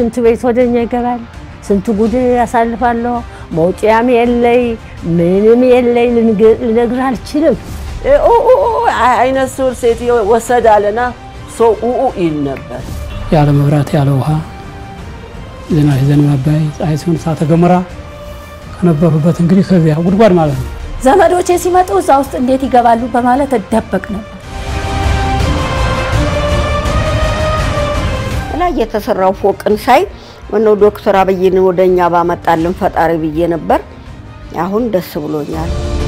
ሽንት ቤት ወደኛ ይገባል። ስንት ጉድ ያሳልፋለሁ። መውጫም የለይ ምንም የለይ፣ ልነግርህ አልችልም። አይነ ስውር ሴትዮ ወሰድ አለና ሰው ኡኡ ይል ነበር። ያለ መብራት ያለ ውሃ ዝናብ ሲዘንብ አባይ፣ ፀሐይ ሲሆን እሳተ ገሞራ ከነበሩበት እንግዲህ ከዚያ ጉድጓድ ማለት ነው። ዘመዶቼ ሲመጡ እዛ ውስጥ እንዴት ይገባሉ በማለት እደበቅ ነበር። ላይ የተሰራው ፎቅን ሳይ ምነው ዶክተር አብይን ወደኛ ባመጣልን ፈጣሪ ብዬ ነበር። አሁን ደስ ብሎኛል።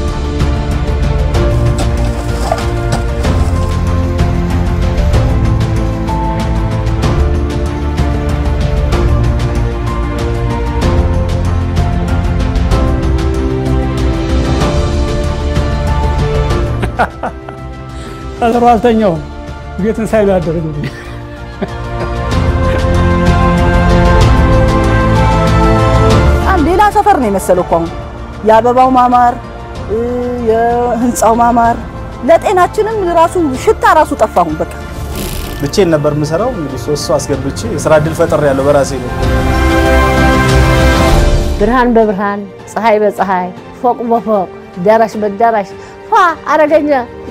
ቀጠሮ አልተኛውም። ቤትን ሳይ ነው ያደረገው። ሌላ ሰፈር ነው የመሰለው እኮ አሁን የአበባው ማማር የህንፃው ማማር ለጤናችንም ራሱ ሽታ ራሱ ጠፋሁን። በቃ ብቼን ነበር የምሰራው። እንግዲህ ሶስት ሰው አስገብቼ የስራ እድል ፈጠር ያለው በራሴ ነው። ብርሃን በብርሃን ፀሐይ በፀሐይ ፎቅ በፎቅ ዳራሽ በዳራሽ ፏ አረገኛ